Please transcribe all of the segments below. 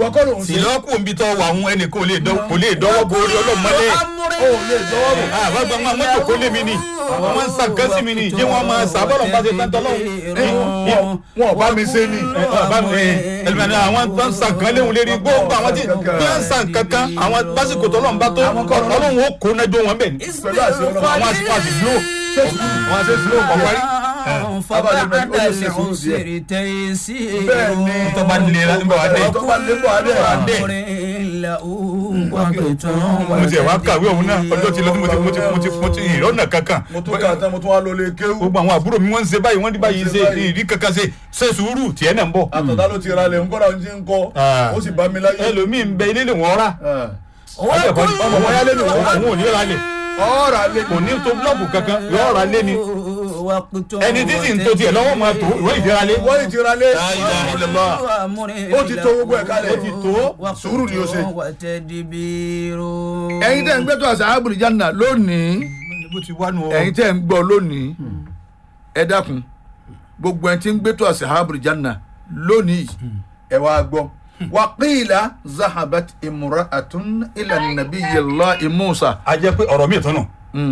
ìwọ kọ́ ló ń sì ṣe lọ́kù òbí tó wà àwọn ẹnì kò lè dán- kò lè dọ́wọ́ bo orí ọlọ́mọlé ó lè dọ́wọ́ bò. àbá gba wọn mọ́tò kó lé mi ni wọn ń san kan sí mi ni jẹ́ wọn máa sá bọ́lọ̀ bá ṣe tán tọ́lọ́ wọn wọn ò bá mi ṣe ni. ẹlẹ́mìíràn àwọn tó ń san kan léwu lérí gbogbo àwọn tí bí wọ́n ń san kankan àwọn lásìkò tọ́lọ́ ń bá tó ọlọ́run ó kó nájọ́ wọn bẹ̀ ni pẹ̀lú àṣẹ ọlọ́run. àwọn àti pàṣẹ slow àwọn àti slow kọ̀ọ̀kárí bẹ́ẹ̀ ni tó bá lè ra nígbà wá dé tó bá lé bọ̀ adé adé mo ti ẹ̀ wá kàwé òun náà ọjọ́ ti lọ tí mo ti mo ti mo ti mo ti ìrọ́nà kankan mo tún kà tán mo tún wá lọ lé kéwú. gbogbo àwọn àbúrò mi wọ́n ń ṣe báyìí wọ́n ní báyìí ṣe ìrí kankan ṣe ṣe sùúrù tiẹ̀ náà ń bọ̀ àtọ̀dá ló ti ra lẹ̀ ń kọ́ra ń ti ń kọ́ Ah. ó sì bá mi láyé. ẹlòmíì ń bẹ ilé lè wọ́n rà Ah. ọmọ wọn yálé ni òun ò ní ra lè ọ̀rọ̀ alẹ́ kò ní tó búlọ́ọ̀kù kankan yóò ra lé ni ẹni títí ń tó tiẹ̀ lọ́wọ́ máa tó ìwé ìdíra lé. wọ́n ì ti ra lé. La ilaha illallah. ó ti tó gbogbo ẹ̀ kalẹ̀. ó ti tó sùúrù ni ó ṣe. ẹ̀yin ẹ̀yin tẹ́ ń gbé tó àṣà àbúrò jánà lónìí bó ti wá nu ọ. ẹ̀yin tẹ́ ń gbọ́ lónìí ẹ dákun gbogbo ẹni tí ń gbé tó àṣà àbúrò jánà lónìí ẹ wá gbọ́. wàqíìlà zahabat imra'atun ila nabiyyillahi Musa. a jẹ́ pé ọ̀rọ̀ mi tọ́nà.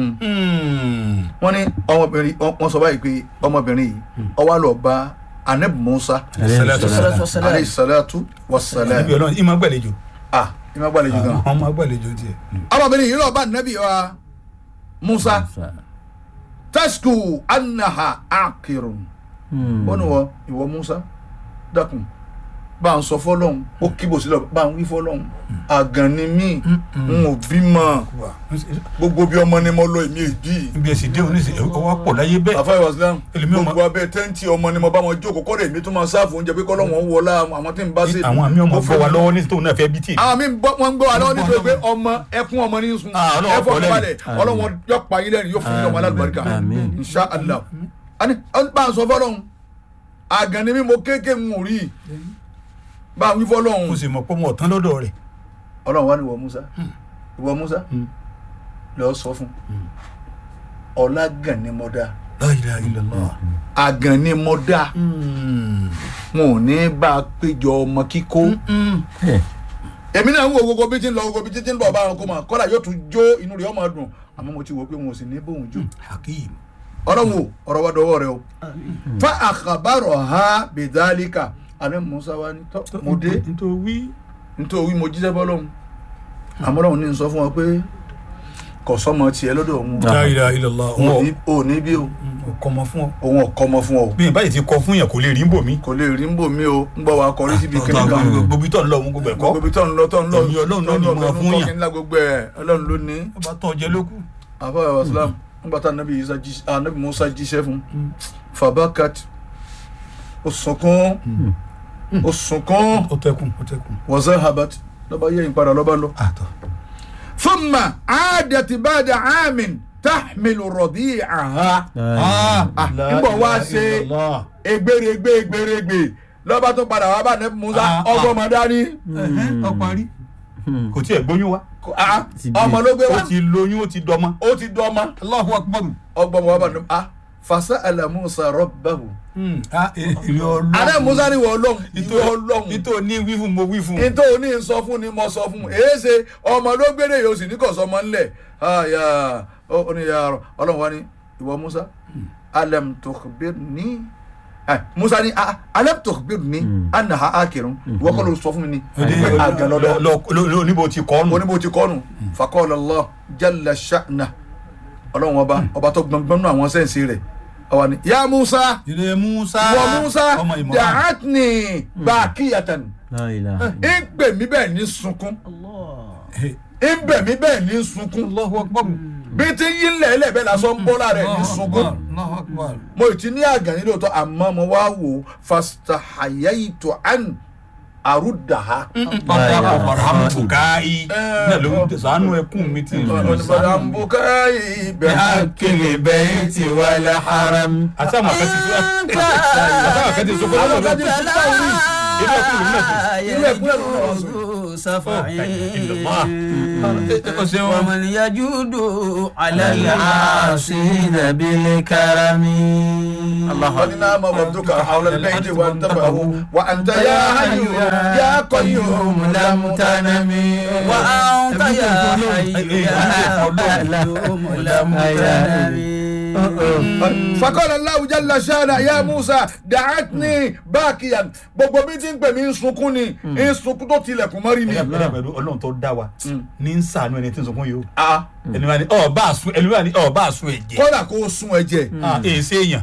wọ́n ní ọmọbìnrin wọ́n sọ báyìí pé ọmọbìnrin yìí ó wá lọ bá anabi Musa alayhi salatu wa salam. níbi ọlọ́run ìmọ̀ gbàlejò. ah ìmọ̀ gbàlejò gan. ọmọ gbàlejò tiẹ̀. ọmọbìnrin yìí lọ bá nabi wa Musa tasku anaha akirun ó ní wọ ìwọ Musa dákun bá ń sọ fọlọ́hún ó kíbò sílẹ̀ bá ń wí fọlọ́hún àgàn ni mí n ò bímọ gbogbo bí ọmọ ni mo lọ èmi èbí ibi ẹ̀sìn dé oníṣẹ́ ọwọ́ pọ̀ láyé bẹ́ẹ̀. àfa ìwàsílám Èlùmí ọmọ- gbogbo abẹ tẹ́ǹtì ọmọ ni mo bá wọn jókòó kọ́rẹ́ mi tó máa sáàfù oúnjẹ pé kọ́lọ́wọ́n wọlá àwọn tí ń bá ṣe. àwọn àmì ọmọ bọ́ wa lọ́wọ́ ní tóun náà fẹ́ bí tì. àwọn mi ń gbọ́- wọ́n ń gbọ́ wa lọ́wọ́ nítorí pé ọmọ ẹkún ọmọ ní sun Ah, Ọlọ́run ẹfọ́ kọ́ lẹ́yìn. balẹ̀ ọlọ́wọ́n yọ pa yín lẹ́rìn yóò fún yín ọmọ alágbàríkà Àmín. insha allah. ani ọ̀n bá ń sọ fọlọ́hún àgàn ni mí mo kéèké ń rí i bá a wí mo fọlọ́hún sì mọ̀ pé mo ọ̀tán lọ́dọ̀ rẹ̀. ọlọ́run wá ní ìwọ musa ìwọ musa lọ sọ fún ọlá gàn ni mo dá La ilaha illallah. àgàn ni mo dá wọn ò ní bá a péjọ ọmọ kíkó èmi náà ń wo gbogbo bí tí ń lọ gbogbo bí tí ń bọ̀ bá wọn kó mà kọ́lá yóò tún jó inú rẹ̀ ọmọ dùn àmọ́ mo ti wò pé wọn ò sì ní bóun jó hakeem. ọlọ́run o ọ̀rọ̀ wa dọwọ́ rẹ o fa àkàbàrọ̀ ha bìdálíkà àní musa wa ní tọ́ mo dé nítorí wí. nítorí mo jíṣẹ́ bọ́lọ́hún àmọ́ ọlọ́run ní sọ fún wọn pé kò sọ́mọ tiẹ̀ lọ́dọ̀ òun La ilaha illallah. o òun ò ní bí o ò kọ́ ọmọ fún ọ. òun ọ̀kọ́ ọmọ fún ọ o bí ìbáyìí ti kọ fún yẹn kò lè rí bò mí. kò lè rí ń bò mí o ń bọ̀ wá kọrí síbi kíní kan gbogbo ìtọ́ ńlọ òun gbogbo ẹ̀kọ́. gbogbo ibi tó ń lọ tó ń lọ Èmi Ọlọ́run ló ní tó ń lọ, máa tó ń fún lọ, yàn. kí ńlá gbogbo ẹ̀ ọlọ́run ló ní ó bá tọ́ jẹ lókù. àfọwọ́ islam nígbà tá anabi isa jí anabi musa jíṣẹ́ fún fabakat ó sunkún ó sunkún ó tẹkùn ó tẹkùn. wọ́sẹ̀ habat lọ́ba yẹ ìpadà lọ́ba lọ. àtọ̀. thumma aadati bada amin tahmilu radi'aha Ah, nígbà wá ṣe egberegbe egberegbe lọ́ba tó padà wá bá anabi musa Ah, ah. ọgbọ́n dání ọ parí. kò tí ẹ̀ gbóyún wa. Ah, Ti bí. ọmọ ló gbé ó wá ti lóyún ó ti dọmọ. ó ti dọ́ ọmọ Allahu akbar. ọgbọ́n wa bá anabi ah fasa'ala musa rabbahu. ìrìn ọlọ́run. àná musa ni wọ́n lọ́hùn ìtò ìwọ lọ́hùn ìtò ní wí fún mo wí fún. ìtò ní sọ fún ni mo sọ fún èé ṣe ọmọ ló gbére yóò sì ní kò sọmọ ńlẹ̀ àyà ó ní ya ọlọ́run wa ni ìwọ musa alam tukhbirni ẹ musa ni "Ah, alam tukhbirni annaha akirun ìwọ kọ́ ló sọ fún mi ni pé àgàn lọ́dọ̀ lọ níbo ti kọ́ nù. oníbo ti kọ́nu faqala Allah jalla sha'na ọlọ́run ọba ọba tó gbọ̀ngbọ̀n nù àwọn sẹ́ǹsì rẹ̀ ọwọ́ ni ya musa ìrè musa. ìwọ musa ọmọ ìmọ̀. da'atni bakiyatan La ilaha ń gbè mí bẹ́ẹ̀ ní sunkún ń bẹ̀ mí bẹ́ẹ̀ ní sunkún Allahu akbar. bí tí yí ń lẹ̀ẹ́lẹ̀ bẹ́ẹ̀ lásán ń bọ́ lára ẹ̀ ní sunkún Allahu akbar. mo ì ti ní àgàn nílò tó àmọ́ mo wá wò ó fastahayaitu an aruddaha. Bàbá Abraham Bukai. Náà ló ń sànú ẹkún mi tí. oníbàdàn bukai bẹ́ẹ̀ akele bayti wal haram. Àti àwọn akẹ́tì sọ. Àti àwọn akẹ́tì sọ. Àwọn akẹ́tì sọ pé orí. Ilé ẹkún ló ń mẹ́sì. Ilé ẹkún ló ń mẹ́sì. Ó ṣeun. ومن يجود على العاصين بالكرم الله قد نام وابدك حول البيت وانتبهوا وانت يا حي يا قيوم لم تنم وأنت يا حي يا قيوم لم تنم فقال الله جل شانه يا موسى دعتني باكيا gbogbo bí tí ń pè mí ń sunkún ni ń sunkún tó tilẹ̀kùn mọ́rí ni. ẹ̀dá pẹ̀lú ọlọ́run tó dá wa ní ń sàánú ẹni tí ń sunkún yìí o Ah, ẹni wá ní ọ̀ bá àsun ẹni wá ní ọ̀ bá àsun ẹ̀jẹ̀ kódà kó o sun ẹ̀jẹ̀ Ah, èé séèyàn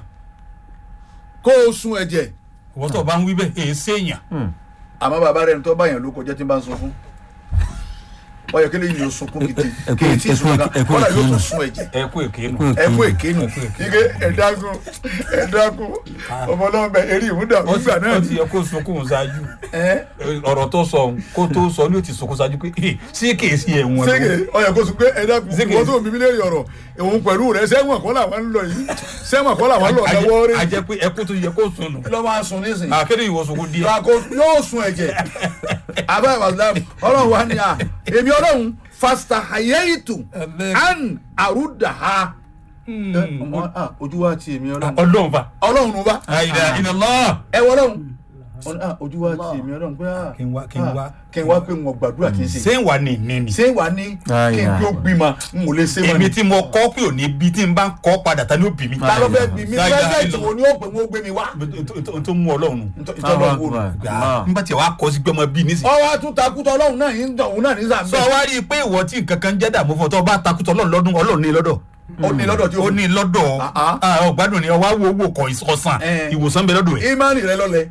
kó o sun ẹ̀jẹ̀ ìwọ́n tó bá ń wí bẹ́ẹ̀ èé séèyàn àmọ́ bàbá rẹ̀ ń tọ́ báyàn ló kọjá tí ń bá ń sunkún wọ́n yẹ kí lèyìn yóò sunkún gidi ẹ kú- kí etí ẹ kú- sunkún ẹ kú kódà yóò ìkíni. tún sun ẹ̀jẹ̀ ẹ kú èké nù. ẹ kú èkénu ike ẹ̀dákun ẹ̀dákun ọmọ náà bẹ eré ìmúdà ó ti nígbà náà ó ti yẹ kó sunkún ṣáájú ẹ ọ̀rọ̀ tó sọ òun, kó tó sọ ní ó ti sunkún ṣáájú pé "Eh, ṣé kìí sí ẹ̀wọ̀n sége ọyọ kó sùn pé ẹ̀dákun Sége. ìwọ́n tó bí mi léèrè ọ̀rọ̀ òun pẹ̀lú rẹ̀ sẹ́wọ̀n kọ́ làwọn ń lọ yìí sẹ́wọ̀n kọ́ làwọn ń lọ lọ́wọ́ a rí jẹ pé ẹkú tó yẹ kó sun nù lọ́ máa sun nísìnyí akéde ìwọ sunkún díẹ̀ yàgò yóò sun ẹ̀jẹ̀ abẹ́ ìwàsílámù ọlọ́run wa ni à èmi ọlọ́run fasta hayeitu an arudaha ọmọ ah, ojú wa ti èmi ọlọ́run ọlọ́run fa ọlọ́run ló bá àyìnlá iná lọ. ẹ wọ ọlọ́run Ọ ní, ah, ojú wa ti èmi ọlọ́run pé ah, Kí n wá- kí n ah, wá. kí n wá pé wọn gbàdúrà tí ń ṣe ṣé ń wà ní ìní ni. ṣé wà ní kí n tó bímọ n ò lè ṣe mọ́ èmi ni tí mo kọ́ pé òní bí tí n bá ń kọ́ padà ta ni ó bì mí. ta ló fẹ́ bí mi Láyé pẹ́sẹ̀ntì láyé wo ni ó pè wọ́n gbé mi wá n tó mú ọlọ́run nù. ìtọ́jú wo nù. n bá tiẹ̀ wá kọ́ sí pé ọmọ bíi nísìnyí. ọwọ́ àtúntakùtọ̀ ọlọ́run náà yìí ń dàn òun náà ní sọ sàmì wá rí i pé ìwọ tí nǹkan kan jẹ́ dààmú fún ọ tó o bá takùtọ̀ ọlọ́run lọ́dún ọlọ́run ní lọ́dọ̀. ó ní lọ́dọ̀ tí ó ó ní lọ́dọ̀ Ah, ah. Ah, ọ̀gbádùn ni ọwọ́ wo owó kọ̀ ìsọ̀sán Eh. ìwòsàn bẹ lọ́dọ̀ ẹ̀. ìmánì rẹ lọ́lẹ̀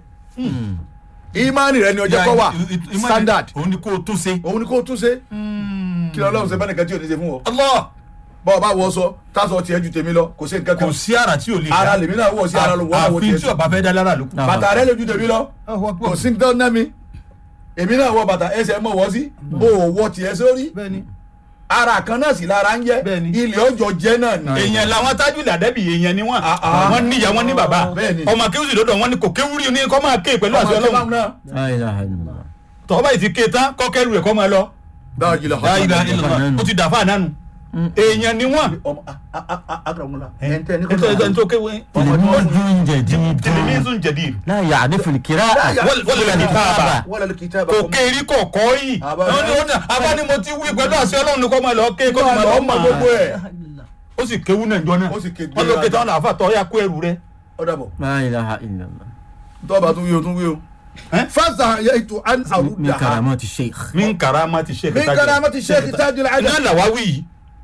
ìmánì rẹ ni ọjọ́ kọ́ wà standard òun ni kó o tún ṣe. òun ni kò tún ṣe kí lọ́lọ́run ṣe bá nìkan tí ò ní ṣe fún ọ Allah bọ́ ọ bá wọ sọ tásọ tiẹ̀ ju tèmi lọ kò sí nǹkan kò kan sí ara tí ò lè ara lèmi náà wọ̀ sí ara ló wọ́n àwọ̀ àfi tiẹ̀ tí ọba fẹ́ dá lára lókun. Ah. bàtà rẹ lójú tèmi lọ kò sí nǹkan náà mi èmi náà wọ bàtà ẹsẹ̀ mọ̀ wọ́ sí o ò wọ tiẹ̀ sórí bẹ́ẹ̀ni. ara kan náà sì lára ń jẹ́ Bẹ́ẹ̀ni. ilé ọjọ́ jẹ́ náà ni èèyàn làwọn tájú làdẹ́bì èèyàn ni wọ́n ah. wọ́n níyà wọ́n ní bàbá Bẹ́ẹ̀ni. ọmọ kéwùsì lọ́dọ̀ wọn ni kò kéwúrí ni kọ́ máa ké pẹ̀lú ọmọ àṣẹ ẹgbẹ́ ọlọ́run báwọn náà La ilaha illallah. tọ́wọ́ báyìí ti ké tán kọ́kẹ́rù ẹ̀ kọ́ máa lọ. dáa jìlọ La ilaha illallah. ó ti dàfà nánu èèyàn ni wọ́n. ọmọ agbàmúlá ẹ̀ńtẹ́ ní ẹ̀ńtọ́ ẹ̀ńtọ́ tó kéwé. تلميذ جديد tìlímísùn jẹ̀dí لا يعرف القراءة wọ́n lè ní káàbà wọ́n lè kí tábà kò kéèrí kò kọ́ yìí. Àbá- wọ́n ní wọ́n ní abá ni mo ti wí pẹ̀lú àṣẹ ọlọ́run ni kọ́ máa lọ ké kó máa lọ ọmọ gbogbo mọ̀. ẹ̀ ó sì kéwú náà jọ náà Ó sì ké wọ́n ló ké tán náà àfàtọ́ ya kó ẹrù rẹ. ọ̀dàbọ̀ لا إله إلا الله tọ́ba tún wí o tún wí o Eh? fásitì àyè ètò an من àrùdà كرامات الشيخ min karama ti sheikh min karamati sheikh tajul iná adam làwa wí yìí.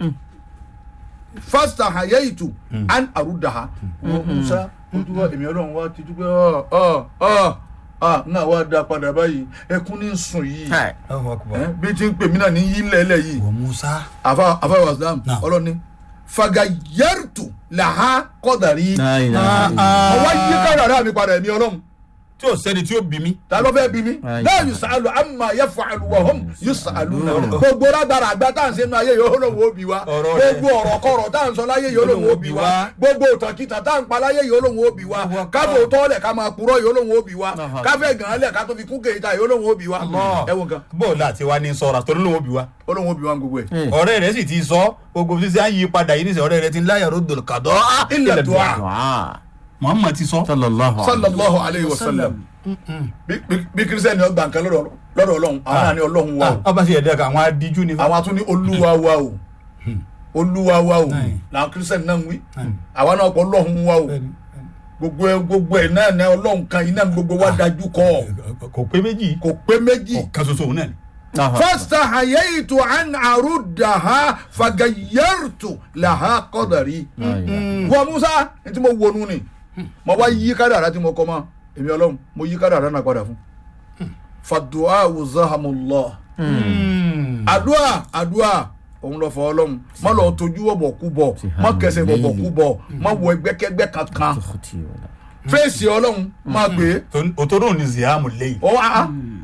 fásitì àyè ètò an àrùdà ha musa ojú wa èmi ọlọ́run wa ti dúpẹ́ ọ ọ ọ ọ náà wá da padà báyìí ẹkún ní sùn yìí هاي Eh, bí ti ń pè mí náà ní yí lẹ́lẹ̀ yìí wọ musa. àfa àfa wàsílám Náà. ọlọ́ni fagayẹ́rùtù làhá kọ́dàrí لا إله إلا mo الله wá yí kádàrá mi padà èmi ọlọ́run tí o sẹ́ni tí o bí mi. ta ló fẹ́ bí mi Ayi. náà yusalu amma yafalu wa hum yusalu náà Ọ̀rọ̀. gbogbo lágbára àgbà tá à ń ṣe nínú ayé yìí olóhùn ó bí wa Ọ̀rọ̀ rẹ̀. gbogbo ọ̀rọ̀ kọ̀rọ̀ tá à ń sọ láyé yìí olóhùn ó bí wa gbogbo òtàkìtà tá à ń pa láyé yìí olóhùn ó bí wa káfọ tọ́lẹ̀ ká máa purọ́ yìí olóhùn ó bí wa Ọ̀hún. káfẹ́ gàn án lẹ̀ ká tó fi kún kéyìí yìí olóhùn ó bí wa ẹ wo nǹkan bó o láti wá ní sọ̀rọ̀ torí ló ń bí wa. olóhùn ó bí wa gbogbo ẹ̀. إيه. ọ̀rẹ́ rẹ̀ sì ti sọ gbogbo sísẹ́ à ń yí padà yìí nísìnyí ọ̀rẹ́ rẹ̀ ti ń láyà ròdò kàdọ́. Illa du'a. دعاء muhammad ti sọ. صلى الله عليه وسلم sallallahu alayhi wa sallam bí bí- bí kristiani ọgbà nǹkan lọ́dọ̀ lọ́dọ̀ ọlọ́run àwọn náà ní ọlọ́run wa o ọba sì ẹ̀dá kan àwọn adíjú ni. àwọn atún ní olúwa wa o olúwa wa o Aye. làwọn kristiani náà ń wí Aye. àwọn náà kọ ọlọ́run wa o gbogbo ẹ gbogbo ẹ náà ní ọlọ́run kan iná gbogbo wa dájú kọ kò pé méjì kò pé méjì ọ̀kan ṣoṣo òun náà ni. الله أكبر. fastahayaitu an aruddaha fagayartu laha qadari لا إله wọ musa ní tí mo wọnú ni mo wá yí kádàrá tí mo kọ mọ èmi ọlọ́run mo yí kádàrá náà padà fún fàdùá wùzáhàmùlọ àdúà àdúà òun lọ fọ ọlọ́run má lọ tójú wọ̀bọ̀ kú bọ̀ má kẹsẹ̀ wọ̀bọ̀ kú bọ̀ má wọ ẹgbẹ́kẹ́gbẹ́ kankan أختي ولا fèsì ọlọ́run má gbé òtòrò ní ziamu lẹ́yìn. ọ wá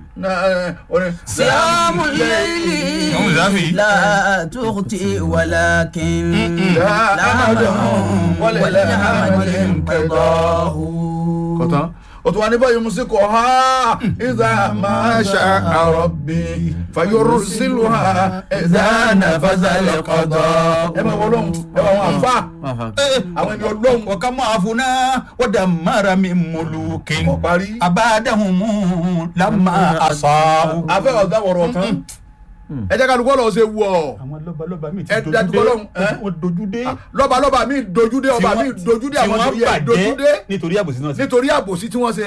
صيام Ìyàwó الليل Zafi. لا تغتي ولكن لا لا أمد أمد وللعمل وللعمل انقضاه kọ̀tán o tún wà ní báyìí musiko ha ìdá máa ṣe àròbí fàyọrù sílùú ha ìdá nàfàzàlẹ̀ kọ̀dọ̀. ẹ máa wọ lóhùn ẹ máa wọn àfa àwọn ẹni ọlọ́hùn wa kama afuna wa damara min mulukin kọ̀ parí. abadahum lamma asau. afẹ́ ọ̀gá wọ̀rọ̀ tán ẹ jẹ́ ká dùkọ́ lọ́ọ́ ṣe wù ọ́ àwọn lọ́balọ́ba mi ti Ẹ dojú dájú dé Ọlọ́run, ẹ́? wọ́n dojú dé. lọ́ba lọ́ba mi dojúdé ọba mi dojúdé àwọn tó yẹ dojúdé nítorí àbòsí náà sí. nítorí àbòsí tí wọ́n ṣe.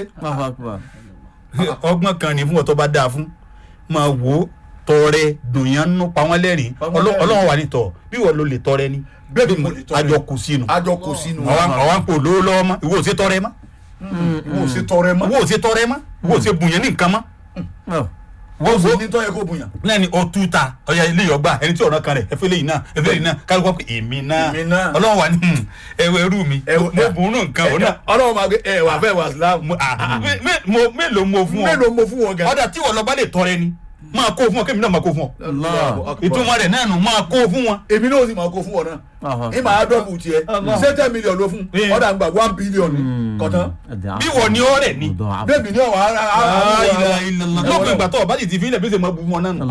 ọgbọ́n kan ní fún ọtọ́ bá dáa fún máa wò ó tọrẹ dùnyàn nù pa wọ́n lẹ́rìn Pa wọ́n lẹ́rìn. ọlọ́run wà ní tọ̀ bí wọ́n ló lè tọrẹ ni Bẹ́ẹ̀ mo lè tọrẹ. àjọ kù sínú àjọ kò sínú àwọn àwọn kò lówó lọ́wọ́ mọ́ ìwọ ò ṣe tọrẹ mọ́ wọn ò ṣe tọrẹ mọ́ ìwọ ò ṣe tọrẹ mọ́ ìwọ ò ṣe bùnyàn ní nǹkan mọ́ wọn ò ṣe ní tọ́yẹ kó bùyàn. lẹ́ni o tú ta ọ̀ya ilé yọgbà ẹni tí ọ̀rọ̀ kan rẹ̀ ẹ̀fẹ́ lẹ́yìn náà ẹ̀fẹ́ lẹ́yìn náà kálukọ́ pé èmi náà Èmi náà. ọlọ́run wà ní ẹ̀wọ̀ ẹrú mi Ẹ̀wọ̀- mo bùn ún nǹkan òun náà ọlọ́run máa gbé ẹ wà fẹ́ wà sílámù. mo- ah, mé- mé- mo- mélòó mo fún ọ mélòó mo fún wọn gan. ọ̀dà tí wọ́n lọ bá lè tọrẹ ni máa kó fún ọ kémi náà máa kó fún ọ ìtumọ̀ rẹ̀ náà nù máa kó fún wọn. èmi náà sì máa kó fún wọn náà ní màá dọ́bù tiẹ̀ ṣé ten million ló fún Eh. ọ̀dà ń gbà one billion ni kọ̀tán bí wọ́n ní ọ̀rẹ́ ni. bẹ́ẹ̀ni ní ọ̀wọ́ ara lópin ìgbà tó ọba sì ti fi ilẹ̀ bí ṣe máa bu fún ọ náà nù.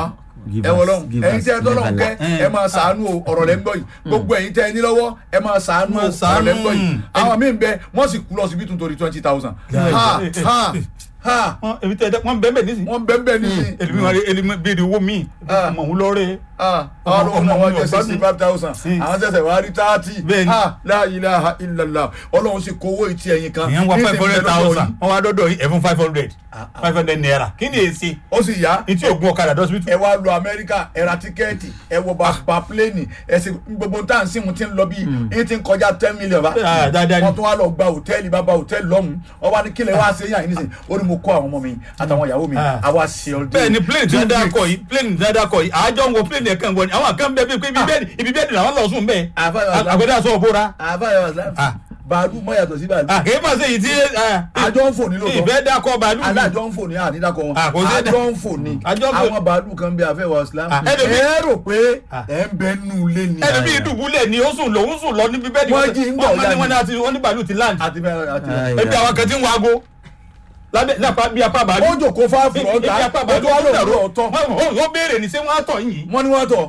ẹ wọ lọ́hùn ẹ̀yin tẹ́ ẹ tọ́lọ́hùn kẹ́ ẹ máa sàánú o, ọ̀rọ̀ lẹ́ ń gbọ́ yìí gbogbo ẹ̀yin tẹ́ ẹ ní lọ́wọ́ ẹ máa sàánú o, Máa ọ̀rọ̀ lẹ́ ń gbọ́ yìí ṣàánú. àwọn míì ń bẹ wọ́n sì kú lọ síbi tó torí twenty thousand ha ha ha Wọ́n- èmi tẹ́ ẹ dẹ́- wọ́n bẹ́ẹ̀ bẹ́ẹ̀ nísìnyí. wọ́n bẹ́ẹ̀ bẹ́ẹ̀ nísìnyí èmi wọn èmi béèrè owó mi Ah. ọmọ òun lọ́rẹ́. ah Ọmọ- ọmọ ọmọ wọn mi jẹ ò gbádùn. sixty five thousand Mm. àwọn tẹsẹ̀ wá rí thirty Bẹ́ẹ̀ni. ha la ilaha illallah ọlọ́run sì kówó ìtì ẹ̀yìn kan ìyẹn wá ní five ìsìn hundred bẹ́ẹ̀ lọ́dọ̀ thousand yìí. wọ́n wá dọ́dọ̀ yìí ẹ̀fún five hundred Ah, ah. five hundred naira kí ni èsì ó sì yá ní tí ògùn ọ̀kadà dọ́sibítù. ẹ wá lọ amẹ́ríkà ẹ ra tíkẹ́ẹ̀tì ẹ wọ bàbá pléènì ẹ sì gbogbo tá à ń sìn mu ti ń lọ bí ẹ ti ń kọjá ten million bá Ah, dáadáa ni. wọ́n tún wá lọ gba hòtẹ́ẹ̀lì bàbá hòtẹ́ẹ̀lì lọ́hùn ọba ní kílẹ̀ wá ṣe yàn yín nísìn ó ní mo kó àwọn ọmọ mi àtàwọn ìyàwó mi Ah. àwa ṣe ọdún bẹ́ẹ̀ ni plane tí wọ́n dá kọ yìí plane tí wọ́n dá kọ yìí àjọ ń wo plane yẹn kàn wọ ni àwọn kan bẹ́ẹ̀ bíi pé ibi bẹ́ẹ̀ ibi bẹ́ẹ̀ làwọn lọ sùn bẹ́ẹ̀ Àfáà- àgbẹ̀dẹ aṣọ òbóra àbáyọ islam Ah. bàálù mọ yàtọ̀ sí bàálù àkèé máa ṣe yìí tí àjọ ń fò ní lóòótọ́ ìfẹ́ dákọ̀ bàálù mi. adájọ́ ń fò ní àdídàkọ wọn Ah, kò sí dá- àjọ ń fò ní Àjọ ń fò- àwọn bàálù kan bí afẹ́wà islam Ah, ẹlòmí- ẹ rò pé Ah. ẹ ń bẹ nù lé ni ẹni bí ìdùbúlẹ̀ ni ó sùn lòún sùn lọ níbi bẹ́ẹ̀ ni Wọ́n jí ń gbọ̀ wọ́n ní ya wọ́n ní ni. àti wọ́n ní bàálù ti land àti bẹ́ẹ̀ àti Ai. ebi àwọn kan ti ń wago lábẹ́ lápá bí apá bàálù ó jòkó fáfù ebi ọ̀tá apá ó bàálù tó wá lò dàrú lò ọ̀tọ̀ wọ́n wọ́n béèrè ní sẹ́ wọ́n á tọ̀ yìí wọ́n ní wọ́n tọ̀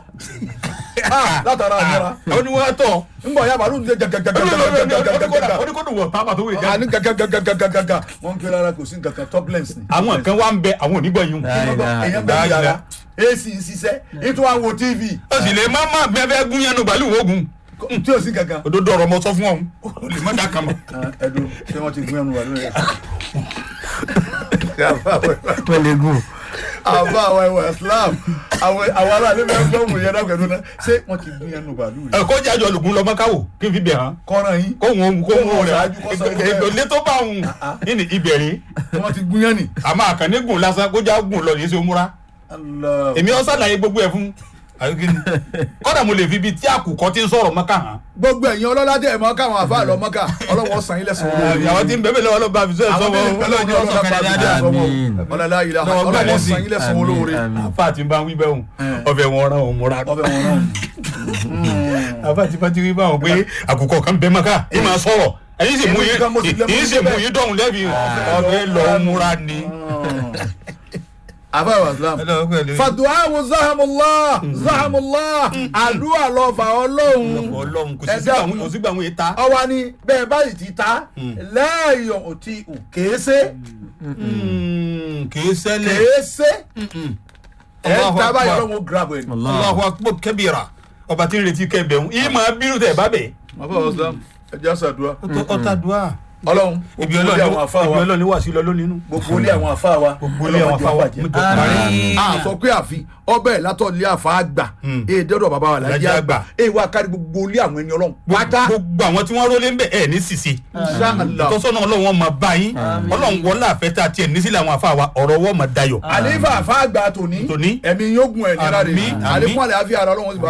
Ah, látara àmúra àwọn ni wọ́n á tọ̀ ńgbọ̀ ya bàálù ń jẹ gàgàgàgàgàgàgàgàgàgà oníkódò wọ̀ pápá tó wé já àní gàgàgàgàgàgàgà wọ́n ń pè rárá kò sí nǹkankan topless ni àwọn kan wá ń bẹ àwọn onígbọ̀ yìí èèyàn bẹ́ẹ̀ yàrá ac ń ṣiṣẹ́ ètò àwọn tv ó sì lè má má bẹ́ẹ̀ gún yẹnu bàálù wógun tí ò sí kankan. òdodo ọ̀rọ̀ mọ sọ fún ọ̀hún ó lè má dá kan mọ́. ẹdun ṣé wọ́n ti gún ẹnu wà lórí ẹ̀. pẹ̀lẹ́ gùn. àbá àwọn ẹwà islam àwọn àwọn aráàlú bẹ́ẹ̀ gbọ́ òun yẹn dákẹ́ lónà ṣé wọ́n ti gún ẹnu bàálù rẹ̀. ẹ kó jájọ lùgùn lọ mọ́káwò kí n fi bẹ̀ hàn kọ́ran yín kó wọn kó wọn rẹ̀ ṣáájú kó sọ ilé ẹ̀. èlé tó bá òun ní ìbẹ̀rẹ̀ wọ́n ti gún yẹn ni. àmọ́ àkànní gùn lásán kó já gùn lọ ní í ṣe múra Allah. èmi ọ sàlàyé gbogbo ẹ fún kọ́dà mo lè fi ibi tí àkùkọ ti ń sọ̀rọ̀ mọ́ká hàn gbogbo ẹ̀yin ọlọ́lá tẹ̀ mọ́ káwọn àfa lọ mọ́ká ọlọ́wọ́ san ilẹ̀ sọ̀rọ̀ lórí. àwọn tí ń bẹ̀bẹ̀ lọ́wọ́ ló bá fi sọ́ọ̀ àwọn sọ́wọ́ tí ń bẹ lọ́wọ́ ọlọ́run ọlọ́run bá fi dáadáa sọ́wọ́ Àmín. ọlọ́lá yìí la Lọ́wọ́ ọlọ́wọ́ gbàlẹ́ san ilẹ̀ sọ̀rọ̀ lórí. Àmín. àfa tí ń bá ń wí bẹ́ẹ̀ hùn Eh. ọbẹ̀ wọn rán òun múra ọbẹ̀ wọn náà. àfa tí bá ti wí báwọn pé àkùkọ kan bẹ mọ́ká ì máa sọ̀rọ̀ ẹ̀yin sì mú Èmi kan mo sì lè mú yín sì síbẹ̀. mú yín dọ̀hún lẹ́bi ọbẹ̀ lọ múra ni. àfa ìwà islam. fàdùáwù zahamullah zahamullah àdúrà lọ fà ọlọ́run ọlọ́run kò Ẹ sí gbà dákun. wọn kò sí gbà wọn yìí ta. ọwọ́ ni bẹ́ẹ̀ báyìí ti ta lẹ́yìn òtí kéésé kì í ṣẹlẹ̀. kéésé ẹ̀ Allahu ta báyìí Akbar. ọlọ́run ó grab ẹ̀. Allahu akbar kabira ọba tí ń retí kẹbẹ̀ ń yìí máa bírú tẹ̀ bá bẹ̀. àfa ìwà islam ẹ jẹ́ àṣàdúrà ọta dùá. ọlọ́run ibi gbogbo ilé àwọn àfa wa ọlọ́ni wà sí lọ lónìí nù. gbogbo ilé àwọn àfa wa gbogbo ilé àwọn afáwà ọlọ́run mo jẹ́ jọ parí. Àmín. a sọ pé àfi ọbẹ̀ látọ̀ ilé àfa àgbà Hmm. èyí dọ́dọ̀ bàbá wa lájẹ́ Lájẹ́ àgbà àgbà. èyí wà kárí gbogbo ilé àwọn ẹni ọlọ́run pátá gbogbo àwọn tí wọ́n rólé ń bẹ̀ ẹ̀ ní sisi. Inshallah. tọ́sọ́nà ọlọ́run wọn máa bá yín ọlọ́run wọlé àfẹ́tà tiẹ̀ nísìlẹ̀ àwọn afáwà ọ̀rọ̀ wọ́n máa dayọ̀. àlefa àfa àgbà tòní Tòní. ẹ̀mí yóò gun ẹ̀ níláre Àmín, àmín. àlékún àlẹ́ àfi àrà ọlọ́run sì bá